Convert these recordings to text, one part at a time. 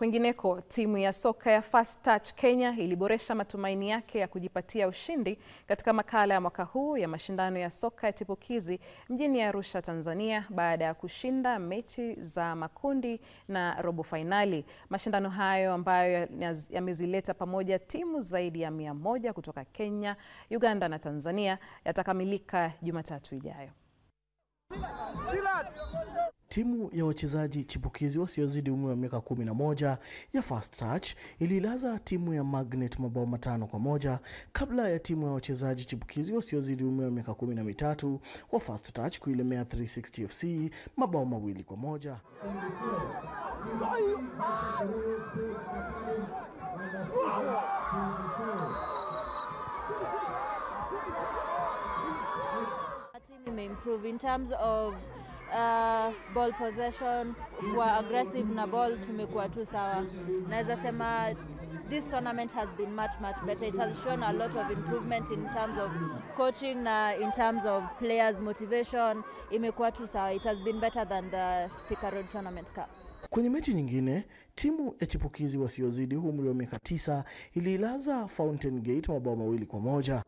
Kwingineko, timu ya soka ya Fast Touch Kenya iliboresha matumaini yake ya kujipatia ushindi katika makala ya mwaka huu ya mashindano ya soka ya chipukizi mjini Arusha, Tanzania baada ya kushinda mechi za makundi na robo fainali. Mashindano hayo ambayo yamezileta pamoja timu zaidi ya mia moja kutoka Kenya, Uganda na Tanzania yatakamilika Jumatatu ijayo. Timu ya wachezaji chipukizi wasiozidi umri wa miaka kumi na moja ya Fast Touch ililaza timu ya Magnet mabao matano kwa moja kabla ya timu ya wachezaji chipukizi wasiozidi umri wa miaka kumi na mitatu wa Fast Touch kuilemea 360 FC mabao mawili kwa moja. team imeimprove in terms of uh, ball possession, kwa aggressive na ball tumekuwa tu sawa. Naweza sema this tournament has been much much better. It has shown a lot of improvement in terms of coaching na in terms of players motivation, imekuwa tu sawa. It has been better than the Thika Road Tournament Cup. Kwenye mechi nyingine, timu ya chipukizi wasiozidi umri wa miaka tisa iliilaza Fountain Gate mabao mawili kwa moja.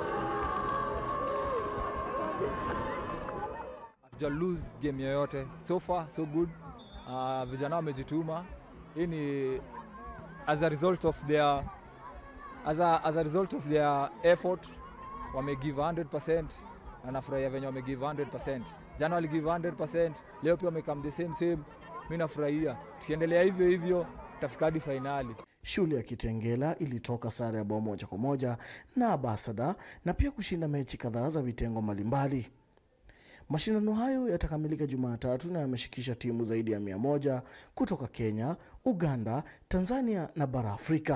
hatuja lose game yoyote so far so good. Uh, vijana wamejituma. Hii ni as a result of their as a, as a result of their effort wamegive 100% na nafurahia venye wamegive 100%. Jana waligive 100%, leo pia wamekam the same same. Mimi nafurahia, tukiendelea hivyo hivyo tutafika hadi fainali. Shule ya Kitengela ilitoka sare ya bao moja kwa moja na Abasada na pia kushinda mechi kadhaa za vitengo mbalimbali. Mashindano hayo yatakamilika Jumatatu na yameshikisha timu zaidi ya mia moja kutoka Kenya, Uganda, Tanzania na bara Afrika.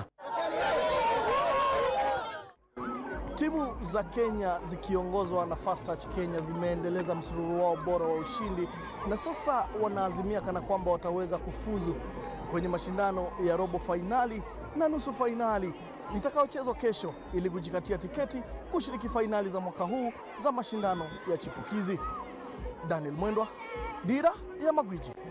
Timu za Kenya zikiongozwa na Fast Touch Kenya zimeendeleza msururu wao bora wa ushindi na sasa wanaazimia kana kwamba wataweza kufuzu kwenye mashindano ya robo fainali na nusu fainali itakayochezwa kesho ili kujikatia tiketi kushiriki fainali za mwaka huu za mashindano ya chipukizi. Daniel Mwendwa, Dira ya Magwiji.